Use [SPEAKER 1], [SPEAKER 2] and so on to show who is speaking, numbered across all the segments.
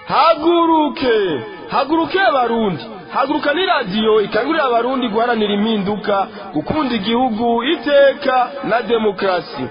[SPEAKER 1] haguruke haguruke abarundi haguruka ni radiyo ikangurira abarundi guharanira impinduka gukunda igihugu iteka na demokarasi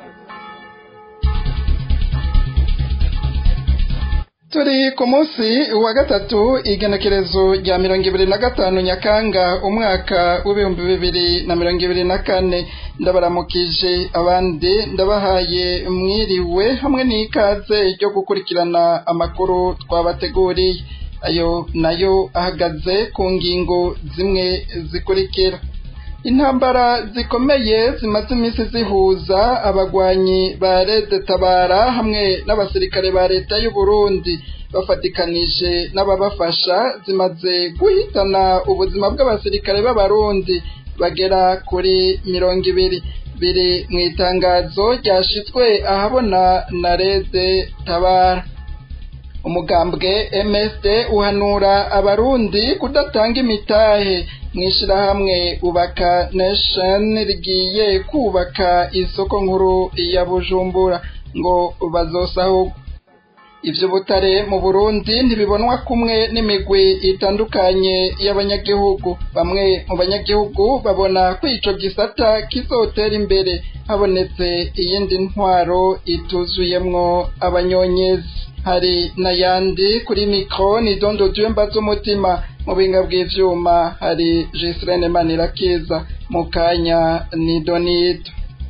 [SPEAKER 2] turi ku munsi wa gatatu igenekerezo rya mirongo ibiri na gatanu nyakanga umwaka w'ibihumbi bibiri na mirongo ibiri na kane ndabaramukije abandi ndabahaye mwiriwe hamwe n'ikaze ryo gukurikirana amakuru twabateguriye ayo nayo ahagaze ku ngingo zimwe zikurikira intambara zikomeye zimaze iminsi zihuza abagwanyi ba Rede Tabara hamwe n'abasirikare ba leta y'u Burundi bafatikanije n'ababafasha zimaze guhitana ubuzima bw'abasirikare b'abarundi bagera kuri mirongo ibiri biri mu itangazo ryashitswe ahabona na Rede Tabara umugambwe MSD uhanura abarundi kudatanga imitahe mw'ishirahamwe ubaka nation rigiye kubaka isoko nkuru ya Bujumbura ngo bazosaho ivyo butare mu Burundi ntibibonwa kumwe n'imigwi itandukanye y'abanyagihugu bamwe mu banyagihugu babona ko ico gisata kizotera imbere habonetse iyindi ntwaro ituzuyemwo abanyonyezi hari n'ayandi kuri mikro ni dondo jemba z'umutima mu binga bw'ivyuma hari Gisrene Manirakiza mu kanya ni Donito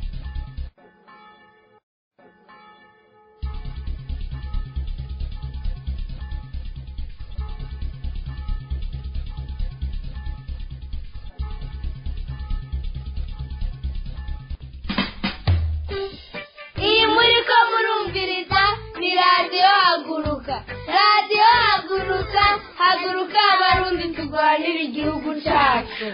[SPEAKER 3] iyi muri ko murumviriza ni radiyo haguruka radiyo haguruka haguruka abarundi turwanira igihugu cyacu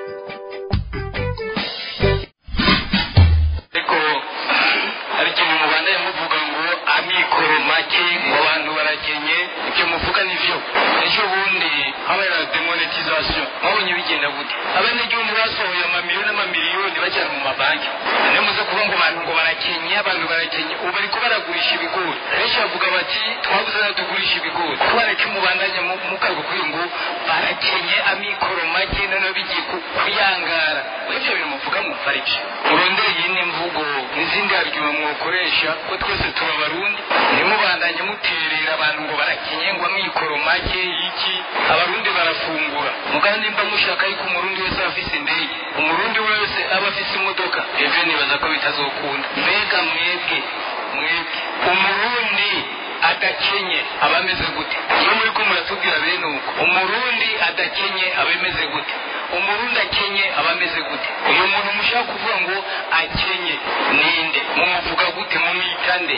[SPEAKER 4] ariko hari ikintu mubandanye muvuga ngo amikoro make ngo abantu barakenye ibyo muvuga nivyo ejo bundi habaye demonetization mwabonye bigenda gute abanyagihugu basohoye amamiliyoni n'amamiliyoni bajyana mu mabanki niyo muze kuvuga ngo abantu ngo barakenye abantu barakenye ubu bariko baragurisha ibigori benshi bavuga bati twabuze nayo tugurisha ibigori twareke mubandanye mukago kuri ngo barakenye amikoro make noneho bigiye ku- kuyangara ibyo bintu muvuga mwumva ari byo murondere iyindi mvugo n'izindi argument mwokoresha ko twese tuba abarundi ntimubandanye muterera abantu ngo barakenye ngo amikoro make iki abarundi barafungura mugabo nimba mushaka yuko umurundi wese aba afise indege umurundi wese aba afise imodoka ivyo nibaza ko bitazokunda mbega mwebwe mwebwe umurundi adakenye aba ameze gute iyo muri ko muratubwira bene uko umurundi adakenye aba ameze gute umurundi akenye aba ameze gute uyu muntu mushaka kuvuga ngo akenye ninde mumuvuga gute mumwita nde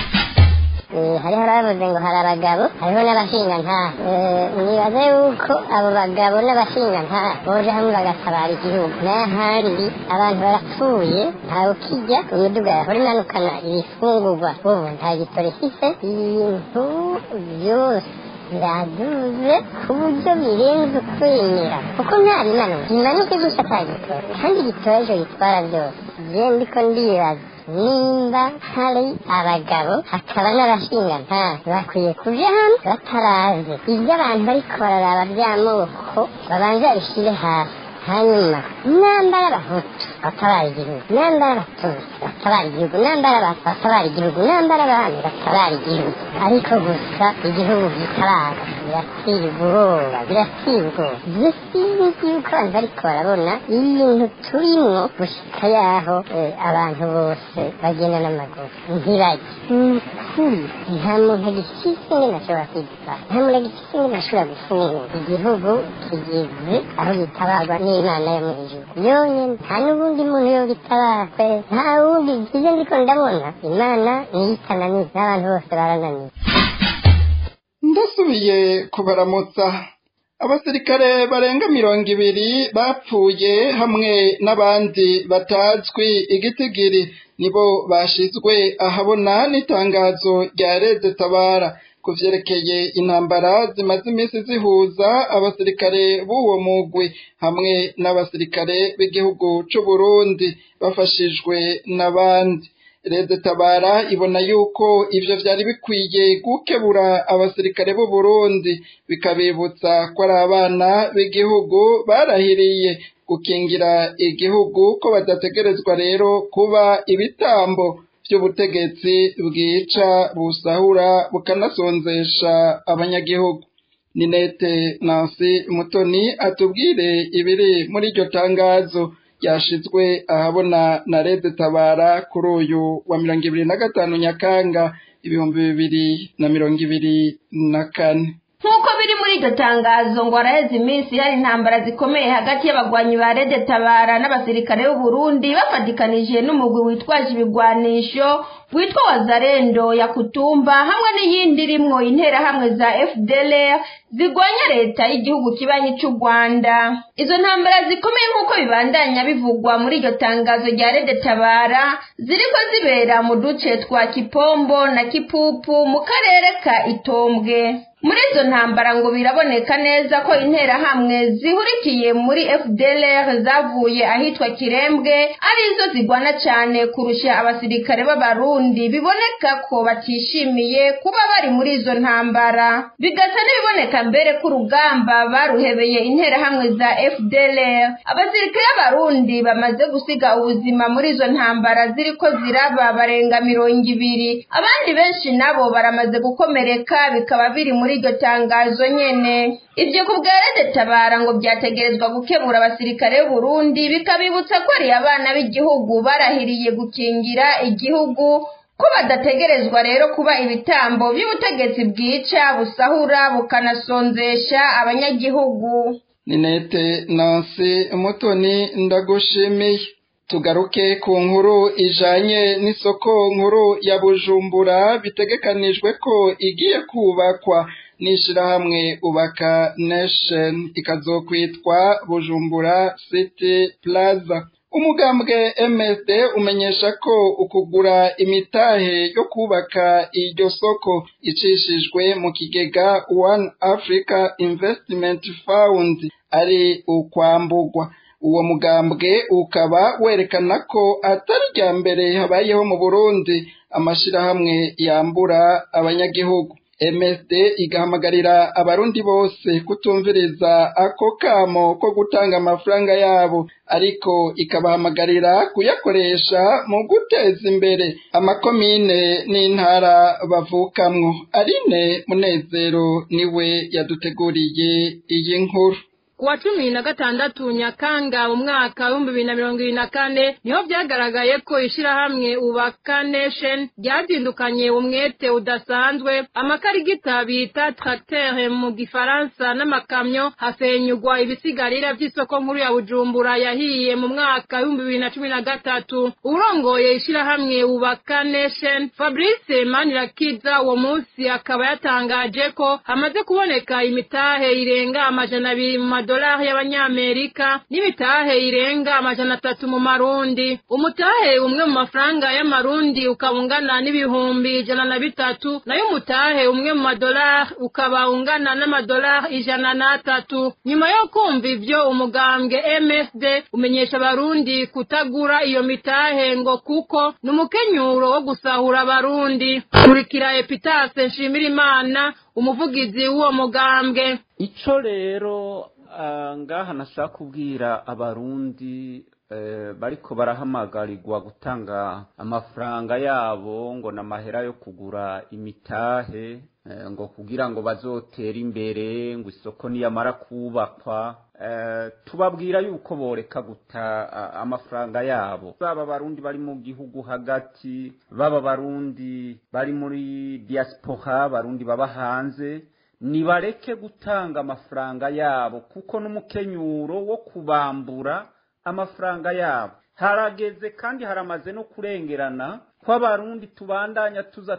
[SPEAKER 5] Eh, hariho abavuze ngo hari abagabo hariho n'abashingantahe Eh, nibaza yuko abo bagabo n'abashingantahe boje hamwe bagatabara igihugu n'ahandi abantu barapfuye ntawe ukijya imiduga yahora imanukana ibifungurwa ubu nta gitoro ifise ibintu byose biraduze ku buryo birenze ukwemera kuko nta bimanuka bimanuke gusa ata gitoro kandi igitoro ejo gitwara byose je ndiko ndibaza nimba hari abagabo hakaba n'abashingantahe bakwiye kuja hamwe bataraze ibyo abantu bariko bararaba by'amoko babanza babishire hasi hanyuma nambara abahutu batabara igihugu nambara abatutsi batabara igihugu nambara abantu batabara igihugu nambara abami batabara igihugu ariko gusa igihugu gitabara birateye ubwoba birateye ubwoba je sinzi yuko abantu bariko barabona ibintu turimwo gushika yaho eh, abantu bose bagenda n'amaguru ntibajye ni ukuri nta muntu agifise ingene ashobora kwitwara nta muntu agifise ingene ashobora gufungura igihugu kigeze aho gitabarwa n'imana yo mu ijuru yonyene nta n'ubundi muntu yogitabara kwe nta wundi ivyo ndiko ndabona imana niyo itananiye n'abantu bose barananiye
[SPEAKER 2] ndasubiye kubaramutsa abasirikare barenga mirongo ibiri bapfuye hamwe n'abandi batazwi igitigiri nibo bashizwe ahabona n'itangazo rya Rede Tabara ku vyerekeye intambara zimaze iminsi zihuza abasirikare b'uwo mugwi hamwe n'abasirikare b'igihugu c'u Burundi bafashijwe n'abandi Rede Tabara ibona yuko ivyo vyari bikwiye gukebura abasirikare b'u Burundi bikabibutsa ko ari abana b'igihugu barahiriye gukingira igihugu ko badategerezwa rero kuba ibitambo vy'ubutegetsi bwica busahura bukanasonzesha abanyagihugu Ninete Nancy Mutoni atubwire ibiri muri iryo tangazo ryashizwe ahabona na Rede Tabara kuri uyu wa mirongo ibiri na gatanu Nyakanga ibihumbi bibiri na mirongo ibiri na kane
[SPEAKER 6] nk'uko biri muri iryo tangazo ngo haraheze iminsi hari intambara zikomeye hagati y'abagwanyi ba rede tabara n'abasirikare b'u Burundi bafatikanije n'umugwi witwaje ibigwanisho witwa wazarendo ya kutumba hamwe n'iyindi irimwo interahamwe za fdlr zigwanya leta y'igihugu kibanyi cy'u rwanda izo ntambara zikomeye nk'uko bibandanya bivugwa muri iryo tangazo rya rede tabara ziriko zibera mu duce twa kipombo na kipupu mu karere ka itombwe muri izo ntambara ngo biraboneka neza ko interahamwe zihurikiye muri fdlr zavuye ahitwa kirembwe arizo zigwana cyane kurusha abasirikare b'abarundi biboneka ko batishimiye kuba bari muri izo ntambara bigasa n'ibiboneka mbere ko urugamba baruhebeye interahamwe za fdlr abasirikare b'abarundi bamaze gusiga ubuzima muri izo ntambara ziriko ziraba barenga mirongo ibiri abandi benshi nabo baramaze gukomereka bikaba biri muri iryo tangazo nyene ibyo ku bwa rede tabara ngo byategerezwa gukemura abasirikare b'uburundi bikabibutsa ko ari abana b'igihugu barahiriye gukingira igihugu ko badategerezwa rero kuba ibitambo by'ubutegetsi bwica busahura bukanasonzesha abanyagihugu
[SPEAKER 2] Ninete Nancy Mutoni ndagushimiye tugaruke ku nkuru ijanye n'isoko nkuru ya Bujumbura bitegekanijwe ko igiye kubakwa n'ishirahamwe ubaka nation ikazokwitwa Bujumbura City Plaza umugambwe MSD umenyesha ko ukugura imitahe yo kubaka iryo soko icishijwe mu kigega One Africa Investment Fund ari ukwambugwa uwo mugambwe ukaba werekana ko atari rya mbere habayeho mu Burundi amashirahamwe yambura abanyagihugu MSD igahamagarira abarundi bose kutumviriza ako kamo ko gutanga amafaranga yabo ariko ikabahamagarira kuyakoresha mu guteza imbere amakomine n'intara bavukamwo Aline Munezero niwe yaduteguriye iyi nkuru
[SPEAKER 7] kuwa cumi na gatandatu nyakanga mu mwaka w'ibihumbi bibiri na mirongo ibiri na kane niho byagaragaye ko ishirahamwe ubaka nation ryazindukanye umwete udasanzwe amakarigita bita tracteur mu gifaransa n'amakamyo hasenyugwa ibisigarira vy'isoko nkuru ya bujumbura yahiye mu mwaka w'ibihumbi bibiri na cumi na gatatu urongoye ishirahamwe ubaka nation fabrice manirakiza uwo munsi akaba yatangaje ko hamaze kuboneka imitahe irenga amajana abiri mu amadolari y'abanyamerika n'imitahe irenga amajana atatu mu marundi umutahe umwe mu mafaranga y'amarundi ukaba ungana n'ibihumbi ijana na bitatu nayo umutahe umwe mu madolari ukaba ungana n'amadolari ijana n'atatu nyuma yo kumva ivyo umugambwe msd umenyesha abarundi kutagura iyo mitahe ngo kuko ni umukenyuro wo gusahura abarundi kurikira epitase nshimira imana umuvugizi w'uwo mugambwe
[SPEAKER 8] ico rero ngaha nashaka kubwira abarundi bariko barahamagarirwa gutanga amafaranga yabo ngo n'amahera yo kugura imitahe ngo kugira ngo bazotere imbere ngo isoko niyamara kubakwa tubabwira yuko boreka guta amafaranga yabo baba abarundi bari mu gihugu hagati baba abarundi bari muri diaspora barundi baba hanze nibareke gutanga amafaranga yabo kuko n'umukenyuro wo kubambura amafaranga yabo harageze kandi haramaze no kurengerana ko abarundi tubandanya tuza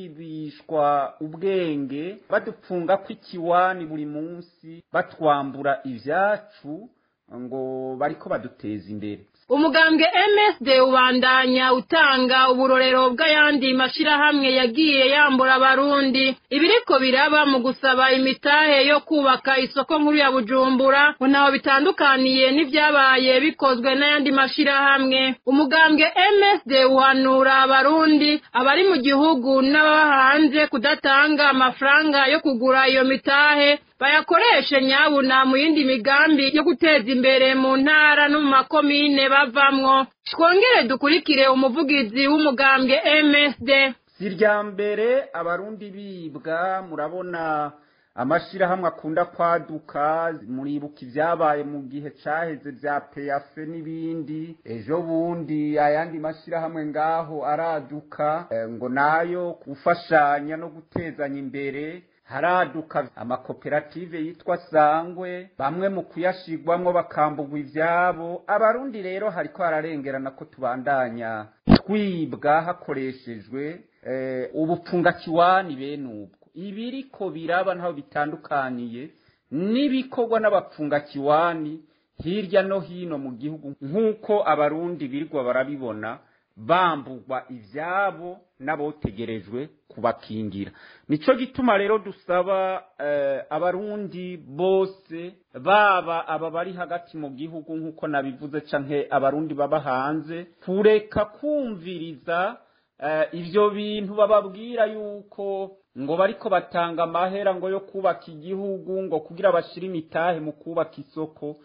[SPEAKER 8] turibishwa ubwenge badupfunga ko ikiwani buri munsi batwambura ivyacu ngo bariko baduteza imbere
[SPEAKER 7] umugambwe MSD ubandanya utanga uburorero bw'ayandi mashirahamwe yagiye yambura abarundi ibiriko biraba mu gusaba imitahe yo kubaka isoko nkuru ya Bujumbura ntaho bitandukaniye n'ivyabaye bikozwe n'ayandi mashirahamwe umugambwe MSD uhanura abarundi abari mu gihugu n'ababa hanze kudatanga amafaranga yo kugura iyo mitahe bayakoreshe nyabuna mu yindi migambi yo guteza imbere mu ntara no mu makomine bavamwo twongere dukurikire umuvugizi w'umugambwe MSD
[SPEAKER 8] si irya mbere abarundi bibwa murabona amashirahamwe akunda kwaduka muribuka ibyabaye mu gihe caheze vya peyafe n'ibindi ejo bundi ayandi mashirahamwe ngaho araduka eh, ngo nayo gufashanya no gutezanya imbere haraduka amakoperative yitwa sangwe bamwe mu kuyashigwamwo bakambugwa ivyabo abarundi rero hariko hararengerana ko tubandanya twibwa hakoreshejwe eh, ubupfungakiwani bene ubwo ibiriko biraba ntaho bitandukaniye n'ibikorwa n'abapfungakiwani hirya no hino mu gihugu nk'uko abarundi birirwa barabibona bambugwa ivyabo n'abotegerejwe kubakingira nico gituma rero dusaba eh, abarundi bose baba aba bari hagati mu gihugu nk'uko nabivuze canke abarundi baba hanze kureka kumviriza eh, ivyo bintu bababwira yuko ngo bariko batanga amahera ngo yo kubaka igihugu ngo kugira bashire imitahe mu kubaka isoko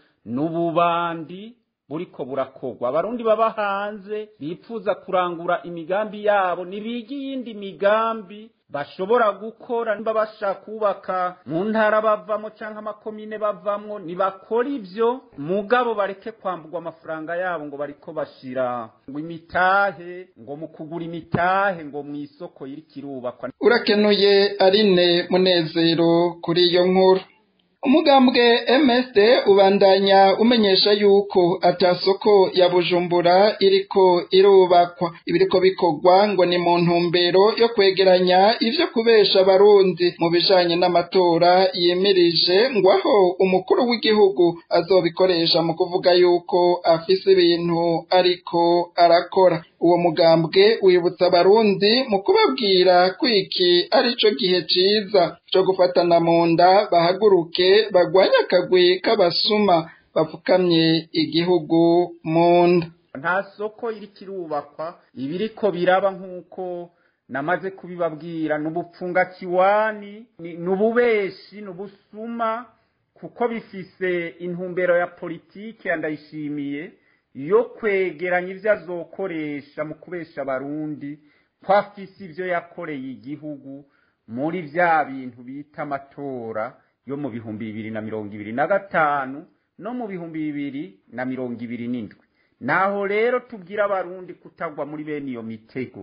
[SPEAKER 8] n'ububandi buriko burakorwa abarundi baba hanze bipfuza kurangura imigambi yabo nibiga iyindi migambi bashobora gukora niba bashaka kubaka mu ntara bavamo cyangwa amakomine bavamwo nibakora ibyo mugabo bareke kwambugwa amafaranga yabo ngo bariko bashira ngo imitahe ngo mu kugura imitahe ngo mu isoko iriko irubakwa
[SPEAKER 2] urakenuye arine munezero kuri iyo nkuru umugambwe MSD ubandanya umenyesha yuko atasoko ya Bujumbura iriko irubakwa ibiriko bikorwa ngo ni mu ntumbero yo kwegeranya ivyo kubesha abarundi mu bijanye n'amatora yimirije ngo aho umukuru w'igihugu azobikoresha mu kuvuga yuko afise ibintu ariko arakora uwo mugambwe wibutsa abarundi mu kubabwira ko iki ari cyo gihe ciza cyo gufatana mu nda bahaguruke bagwanye akagwi k'abasuma bapfukamye igihugu mu nda
[SPEAKER 8] nta soko iriko irubakwa ibiriko biraba nk'uko namaze kubibabwira ni ubupfungakiwani ni ububeshi ni ubusuma kuko bifise intumbero ya politiki ndayishimiye yo kwegeranya ibyo azokoresha mu kubesha abarundi ko afise ibyo yakoreye igihugu muri bya bintu bita amatora yo mu bihumbi bibiri na mirongo ibiri na gatanu no mu bihumbi bibiri na mirongo ibiri n'indwi naho rero tubwira abarundi kutagwa muri bene iyo mitego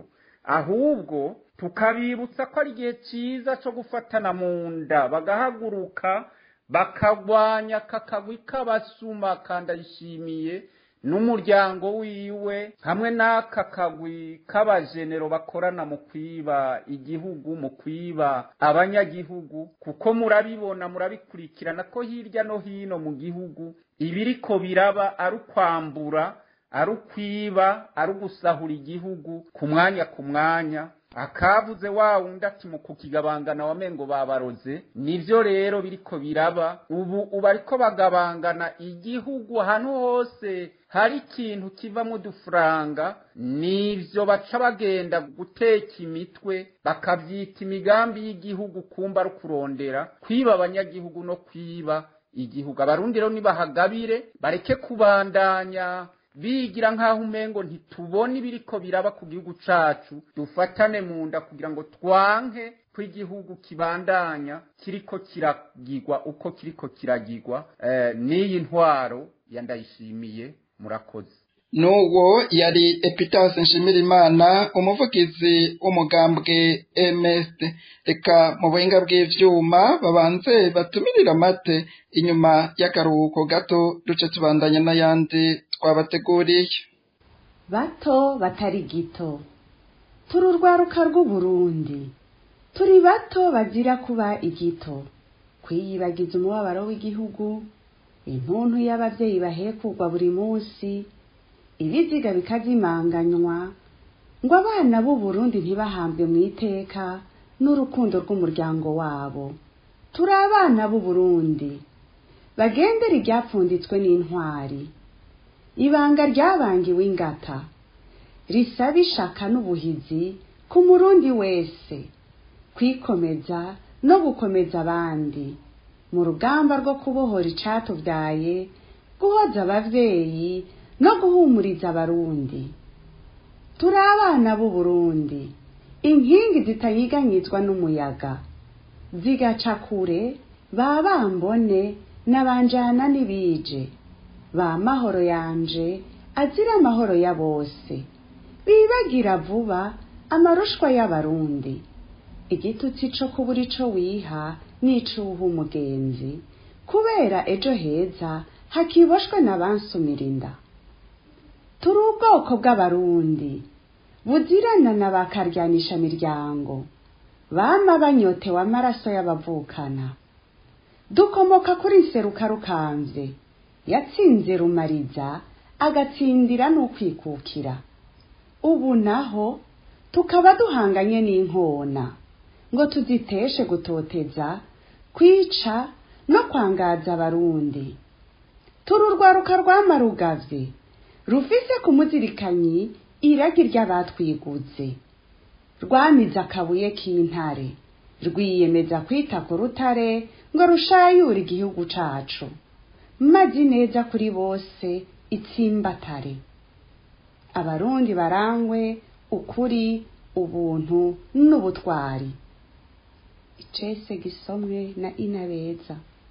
[SPEAKER 8] ahubwo tukabibutsa ko ari igihe cyiza cyo gufatana mu nda bagahaguruka bakagwanya kakagwi k'abasuma kandayishimiye n'umuryango wiwe hamwe n'aka kagwi k'abajenero bakorana mu kwiba igihugu mu kwiba abanyagihugu kuko murabibona murabikurikirana ko hirya no hino mu gihugu ibiriko biraba ari ukwambura ari ukwiba ari ugusahura igihugu ku mwanya ku mwanya akavuze wa wundi ati mu kukigabangana wamengo babaroze nivyo rero biriko biraba ubu ubu ariko bagabangana igihugu ahantu hose hari ikintu kivamo udufaranga nivyo baca bagenda guteka imitwe bakavyita imigambi y'igihugu kumba ari kurondera kwiba abanyagihugu no kwiba igihugu abarundi rero nibahagabire bareke kubandanya bigira nk'aho umengo ntitubone ibiriko biraba ku gihugu cacu dufatane mu nda kugira ngo twanke ko igihugu kibandanya kiriko kiragirwa uko kiriko kiragirwa eh, n'iyi ntwaro yandayishimiye murakoze
[SPEAKER 2] n'uwo yari epitase nshimirimana umuvugizi w'umugambwe MSD reka mu buhinga bw'ivyuma babanze batumirira amate inyuma y'akaruhuko gato duce tubandanya n'ayandi twabateguriye
[SPEAKER 9] bato batari gito turi urwaruka rw'uburundi turi bato bazira kuba igito kwiyibagiza umubabaro w'igihugu intuntu y'abavyeyi bahekugwa buri munsi ibiziga bikazimanganywa ngo abana b'u Burundi ntibahambwe mu iteka n'urukundo rw'umuryango wabo turi abana b'u Burundi bagendera iryapfunditswe n'intwari ibanga ryabangiwe ingata risaba ishaka n'ubuhizi ku murundi wese kwikomeza no gukomeza abandi mu rugamba rwo kubohora icatubyaye guhoza abavyeyi no guhumuriza abarundi turi abana b'u Burundi inkingi zitanyiganyizwa n'umuyaga zigaca kure ba bambone n'abanjana n'ibije ba mahoro yanje azira amahoro ya bose bibagira vuba amarushwa y'abarundi igitutsi co kubura ico wiha n'icuha umugenzi kubera ejo heza hakiboshwe n'abansumira inda turi ubwoko bw'abarundi buzirana na bakaryanisha miryango bama banyotewe amaraso y'abavukana dukomoka kuri nseruka rukanze yatsinze rumariza agatsindira n'ukwikukira ubu naho tukaba duhanganye n'inkona ngo tuziteshe gutoteza kwica no kwangaza abarundi turi urwaruka rwamarugavye rufise ku muzirikanyi iragi ry'abatwiguze rwamize akabuye k'intare rwiyemeza kwita ku rutare ngo rushayure igihugu cacu mazi neza kuri bose itsimbatare abarundi barangwe ukuri ubuntu n'ubutwari icese gisomwe na inabeza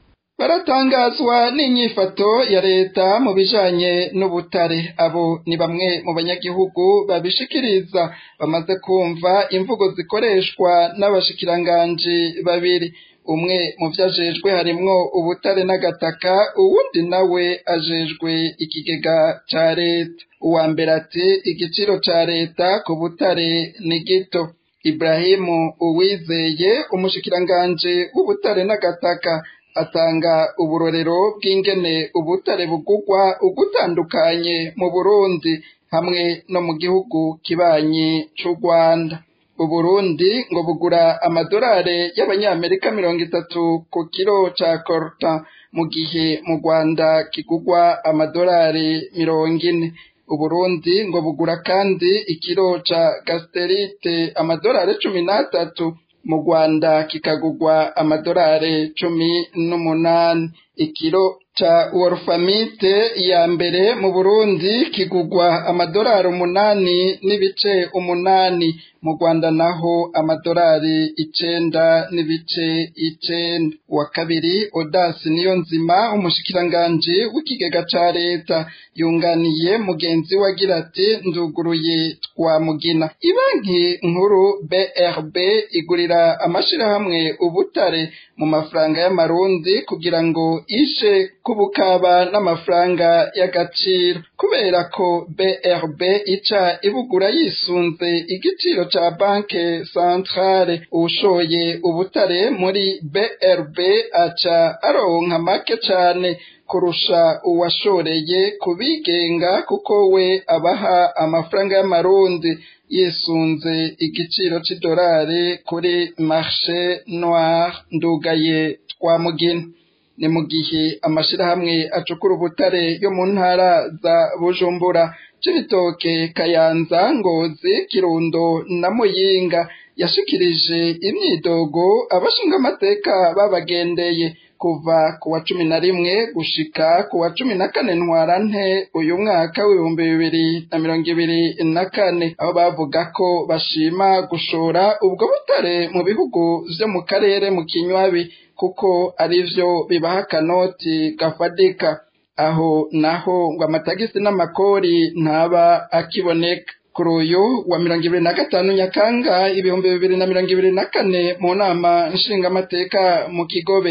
[SPEAKER 2] baratangazwa n'inyifato ya leta mu bijanye n'ubutare abo ni bamwe mu banyagihugu babishikiriza bamaze kumva imvugo zikoreshwa n'abashikiranganji babiri umwe mu vyo ajejwe harimwo ubutare n'agataka uwundi nawe ajejwe ikigega ca leta uwa mbere ati igiciro ca leta ku butare ni gito Ibrahimu Uwizeye umushikiranganje w'ubutare n'agataka atanga uburorero bw'ingene ubutare bugugwa ugutandukanye mu Burundi hamwe no mu gihugu kibanyi c'u Rwanda Uburundi ngo bugura amadolari y'abanyamerika mirongo itatu ku kiro ca coltan mu gihe mu Rwanda kigugwa amadolari mirongo ine Uburundi ngo bugura kandi ikiro ca gasterite amadolari cumi n'atatu mu Rwanda kikagugwa amadolari cumi n'umunani ikiro ca wolfamite ya mbere mu Burundi kigugwa amadolari umunani n'ibice umunani mu Rwanda naho amadolari icenda n'ibice icenda uwa kabiri Odasi niyo nzima umushikiranganji w'ikigega ca leta yunganiye mugenzi we agira ati nduguruye twamugina ibanki nkuru BRB igurira amashirahamwe ubutare mu mafaranga y'amarundi kugira ngo ishe kubukaba n'amafaranga y'agaciro kubera ko BRB ica ibugura yisunze igiciro ca banke centrale ushoye ubutare muri BRB aca aronka make cane kurusha uwashoreye kubigenga kuko we abaha amafaranga y'amarundi yisunze igiciro c'idolari kuri marché noir ndugaye twamugina ni mu gihe amashirahamwe acukura ubutare yo mu ntara za Bujumbura Cibitoke Kayanza Ngozi Kirundo na Muyinga yashikirije imyidogo abashinga amateka babagendeye kuva ku wa cumi na rimwe gushika ku wa cumi na kane ntwarante uyu mwaka w'ibihumbi bibiri na mirongo ibiri na kane aho bavuga ko bashima gushora ubwo butare mu bihugu vyo mu karere mu kinywabi kuko arivyo bibaha akanoti gafadika aho naho ngo amatagisi n'amakori ntaba akiboneka kuri uyu wa mirongo ibiri na gatanu nyakanga ibihumbi bibiri na mirongo ibiri na kane mu nama nshingamateka mu kigobe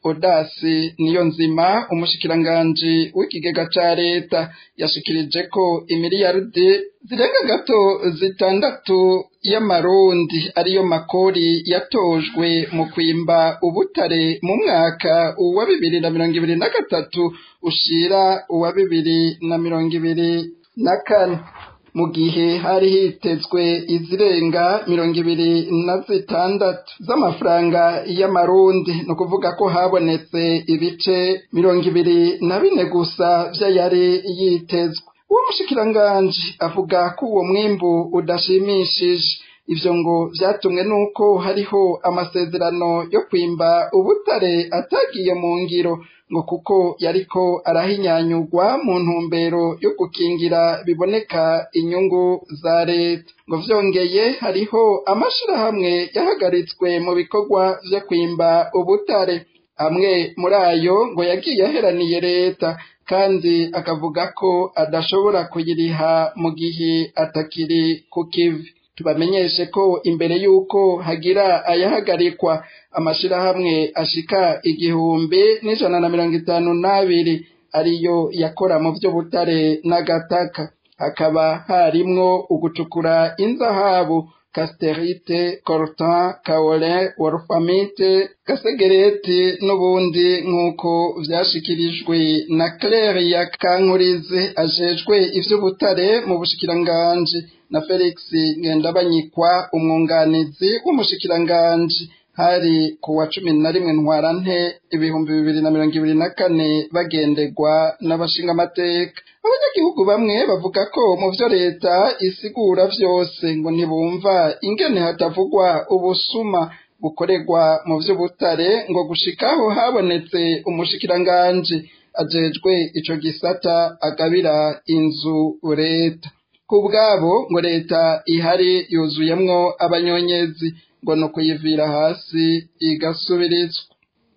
[SPEAKER 2] odasi niyo nzima umushikiranganji w'ikigega ca leta yashikirije ko imiliyaridi zirenga gato zitandatu y'amarundi ariyo makori yatojwe mu kwimba ubutare mu mwaka wa bibiri na mirongo ibiri na gatatu ushira uwa bibiri na mirongo ibiri na kane mu gihe hari hitezwe izirenga mirongo ibiri na zitandatu z'amafaranga y'amarundi ni ukuvuga ko habonetse ibice mirongo ibiri na bine gusa vy'ayari yitezwe uwo mushikiranganji avuga ko uwo mwimbu udashimishije ivyo ngo vyatumwe nuko hariho amasezerano yo kwimba ubutare atagiye mu ngiro ngo kuko yariko arahinyanyurwa mu ntumbero yo gukingira biboneka inyungu za leta ngo vyongeye hariho amashirahamwe yahagaritswe mu bikorwa vyo kwimba ubutare amwe muri ayo ngo yagiye aheraniye leta kandi akavuga ko adashobora kuyiriha mu gihe atakiri ku kivi tubamenyeshe ko imbere y'uko hagira ayahagarikwa amashirahamwe ashika igihumbi n'ijana na mirongo itanu n'abiri ariyo yakora mu vy'ubutare n'agataka hakaba harimwo ugucukura inzahabu casterite coltan kaolin wolfamite gasegereti n'ubundi nk'uko vyashikirijwe na claire ya kankurize ajejwe ivy'ubutare mu bushikiranganji na felix ngendabanyikwa umwunganizi w'umushikiranganji hari ku wa cumi na rimwe ntwarante ibihumbi bibiri na mirongo ibiri na kane bagenderwa n'abashingamateka abanyagihugu bamwe bavuga ko mu vyo leta isigura vyose ngo ntibumva ingene hatavugwa ubusuma bukorerwa mu vy'ubutare ngo gushikaho habonetse umushikiranganji ajejwe ico gisata agabira inzu leta ku bwabo ngo leta ihari yuzuyemwo abanyonyezi ngo ni ukuyivira hasi igasubirizwa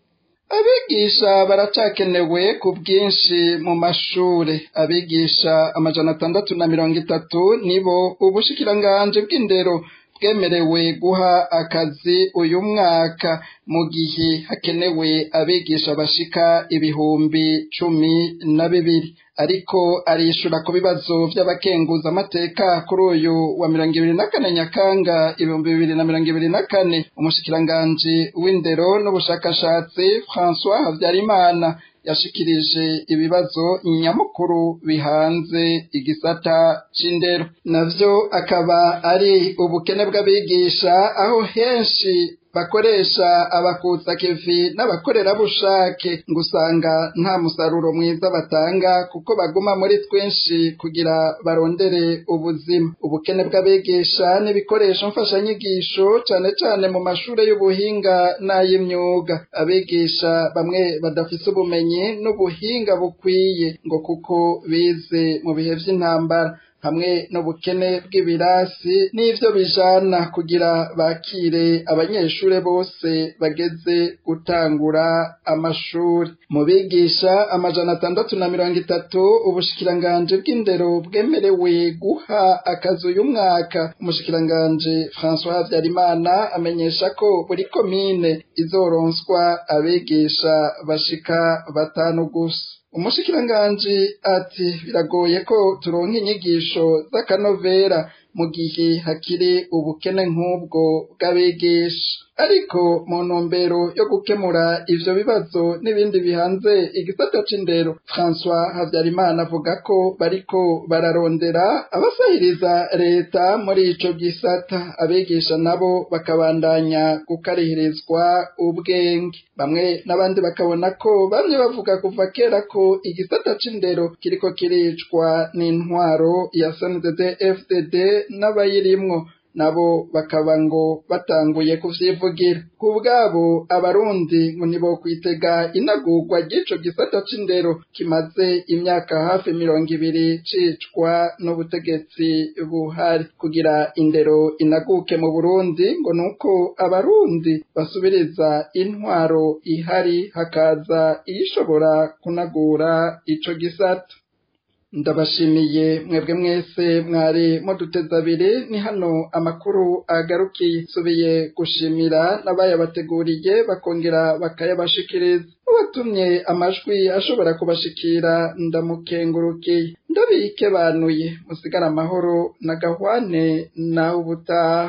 [SPEAKER 2] abigisha baracakenewe ku bwinshi mu mashure abigisha amajana atandatu na mirongo itatu nibo ubushikiranganji bw'indero bwemerewe guha akazi uyu mwaka mu gihe hakenewe abigisha bashika ibihumbi cumi na bibiri ariko arishura ku bibazo vy'abakenguza amateka kuri uyu wa mirongo ibiri na kane nyakanga ibihumbi bibiri na mirongo ibiri na kane umushikiranganji w'indero n'ubushakashatsi françois habyarimana yashikirije ibibazo nyamukuru bihanze igisata c'indero navyo akaba ari ubukene bw'abigisha aho henshi bakoresha abakutsa kevi n'abakorerabushake ngo usanga nta musaruro mwiza batanga kuko baguma muri twinshi kugira barondere ubuzima ubukene bw'abigisha n'ibikoresho mfashanyigisho cane cane mu mashure y'ubuhinga n'ay'imyuga abigisha bamwe badafise ubumenyi n'ubuhinga bukwiye ngo kuko bize mu bihe vy'intambara hamwe n'ubukene bw'ibirasi n'ivyo bijana kugira bakire abanyeshure bose bageze gutangura amashuri mu bigisha amajana atandatu na mirongo itatu ubushikiranganji bw'indero bwemerewe guha akazi uyu mwaka umushikiranganji françois habyarimana amenyesha ko buri komine izoronswa abigisha bashika batanu gusa umushikiranganji ati biragoye ko turonka inyigisho z'akanovera mu gihe hakiri ubukene nk'ubwo bw'abigisha ariko mu ntumbero yo gukemura ivyo bibazo n'ibindi bihanze igisata c'indero françois habyarimana avuga ko bariko bararondera abasahiriza leta muri ico gisata abigisha nabo bakabandanya gukarihirizwa ubwenge bamwe n'abandi bakabona ko bamwe bavuga kuva kera ko igisata c'indero kiriko kiricwa n'intwaro ya sndd fdd n'abayirimwo nabo bakaba ngo batanguye kuvyivugira ku bwabo abarundi ngo ntibokwitega inagurwa ry'ico gisata c'indero kimaze imyaka hafi mirongo ibiri cicwa n'ubutegetsi buhari kugira indero inaguke mu burundi ngo nuko abarundi basubiriza intwaro ihari hakaza iyishobora kunagura ico gisata ndabashimiye mwebwe mwese mwari muduteza abiri ni hano amakuru agarukiye nsubiye gushimira n'abayabateguriye bakongera bakayabashikiriza ubatumye amajwi ashobora kubashikira ndamukengurukiye ndabike banuye musigara amahoro na gahwane nawe ubutaha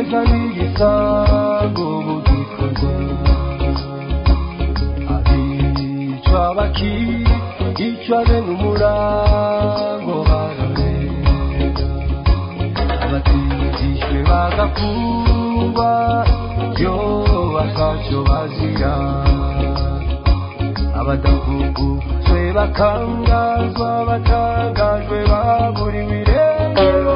[SPEAKER 10] icyiza n'igisango mu gikorwa abicwa bakicwa bene umurango bararega abatijishwe bagafungwa yo bakacyo bazira abadakuguzwe bakangazwa batangajwe baburiwe irengero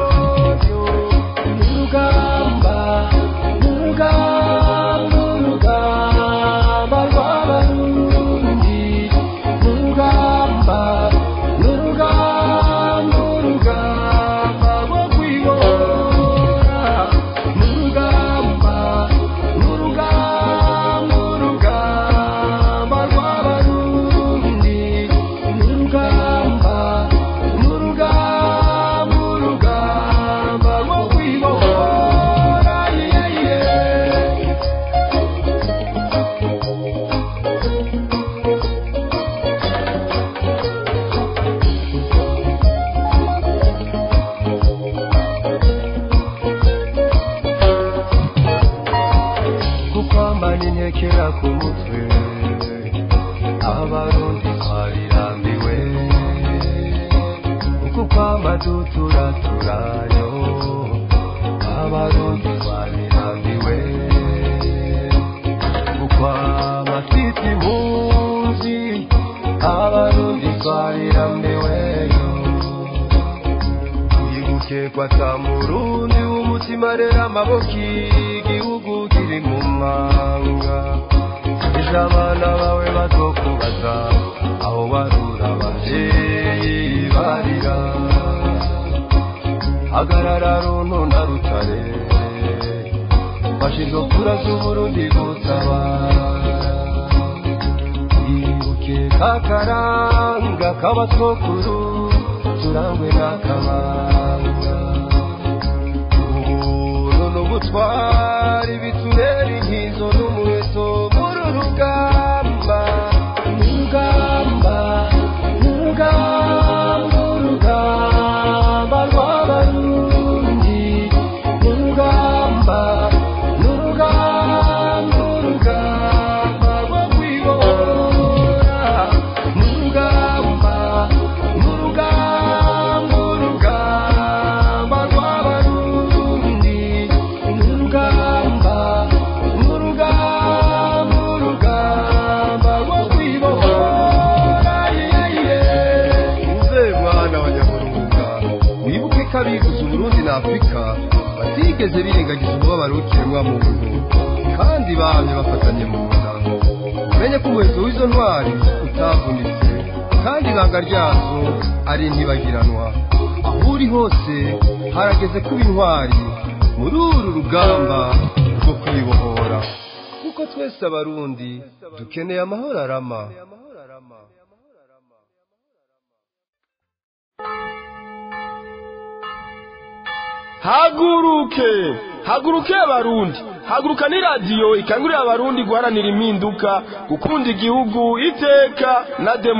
[SPEAKER 10] urugamba urugamba urugamba rw'abarundi urugamba urugamba urugamba rwo kwibora urugamba urugamba urugamba rw'abarundi urugamba urugamba urugamba rwo kwibora yeah, yeah. kukwambana intekera ku mutwe abarundi twarirambiwe uku kwamadutura turayo abarundi twarirambiwe ukwama twita impunzi abarundi twarirambiweyo wibuke kwata murundi w'umutima rero amaboko igihugu kiri mu mwanga ejo abana bawe bazokubaza aho barura abavyeyi barira hagarara runtu na rutare fashe kura z'uburundi gutabara ibuke kakaranga k'abatwokuru turangwe n'akabanga ubuntu n'ubutwari biturera inkizo n'umuheto muri urugamba urugamba urugamba urugamba rw'abarundi urugamba urugamba urugamba rwo kwibora urugamba urugamba urugamba rw'abarundi urugamba urugamba urugamba rwo kwibohora uze mwana wa nyaburunga wibuke ko abivuze uburundi na afurika batigeze birengagiza umubabaro w'ikiremwa muntu kandi bamye bafatanye mu nda umenye ko umuheto w'izo ntwari utavunitse kandi ibanga ryazo ari ntibagiranwa aho uri hose harageze kuba intwari muri uru rugamba rwo kwibohora kuko twese abarundi dukeneye amahoro arama
[SPEAKER 1] haguruke haguruke abarundi haguruka ni radiyo ikangurira abarundi guharanira impinduka gukunda igihugu iteka na demo